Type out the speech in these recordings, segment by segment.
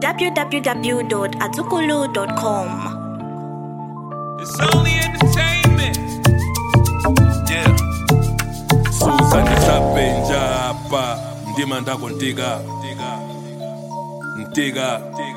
www.azukulu.com. It's only entertainment. Yeah. suza ndisapenja hapa ndima ndako ntika ntika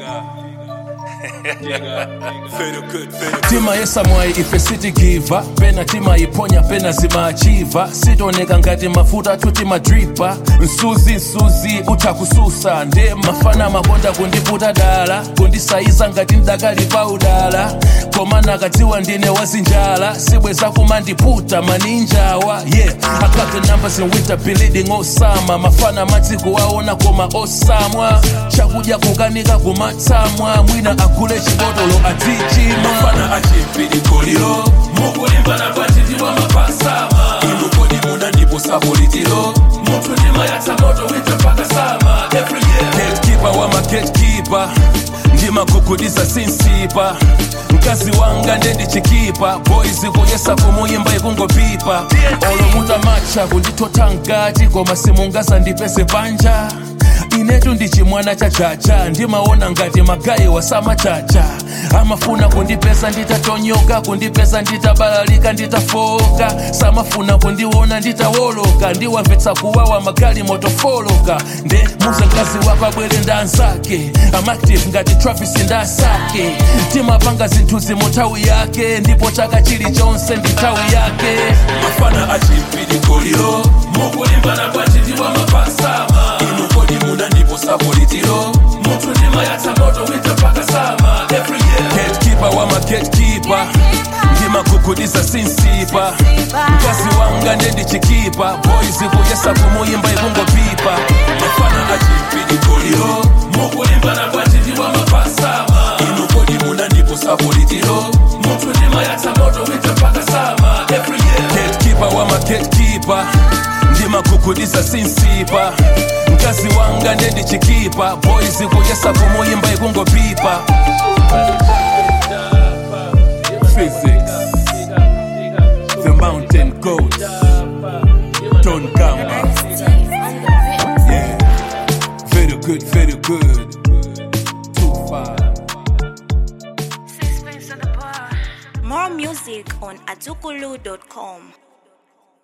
tima yesamwayi ife sitigiva pena timayiponya pena zimachiva sitoneka ngati mafuta tuti madripa msuzi msuzi utha kususa nde mafana makonda kundiputa dala kundisayiza ngati mdakali pa udala koma nakadziwa ndine wazinjala sibweza kumandiputa maninjawa yeah I got the numbers in winter bleeding osama mafana madziko aona koma osamwa chakudya kukanika kumatsamwa mwina agule chibotolo atichima mafana achimpilikoliro mukulimbana patitiwa mapasama inu kodi muna ndipo sapolitiro munthu ndimayatsa moto winter mpaka sama every year gatekeeper wa magatekeeper ndimagugudiza sinsipa mkazi wanga ndendichikipa boys kuyesa kumuyimba ikungopipa olomuta macha kundithotha ngati koma simungaza ndipese panja inetu ndichimwana cha chacha ndimaona ngati magayi wasamachacha amafuna kundipesa nditatonyoka kundipesa nditabalalika nditafoka samafuna kundiona nditawoloka ndiwamvetsa kuwawa magali motofoloka nde muze mkazi wapabwere ndanzake amactive ngati travis ndasake timapanga zinthu zimuthawi yake ndipo chaka chilichonse ndi nthawi yake mafana achimpilikoliro mukulimbana kwachitiwa mapasama inu kodi muna ndipo sapolitiro munthu ndimayatsa moto winter mpaka sama every year gatekeeper wa magatekeeper ndimagugudiza sinsipa mkazi wanga ndendichikipa boys kuyesa kumuyimba ikungopipa mafana achimpilikoliro mukulimbana kwachitiwa mapasama inu kodi muna ndipo sapolitiro munthu ndimayatsa moto winter mpaka sama every year gatekeeper wa magatekeeper ndimagugudiza sinsipa mkazi wanga ndendichikipa boys kuyesa kumuyimba ikungopipa physics the mountain goat don gamba yeah very good very good too far More music on azukulu.com.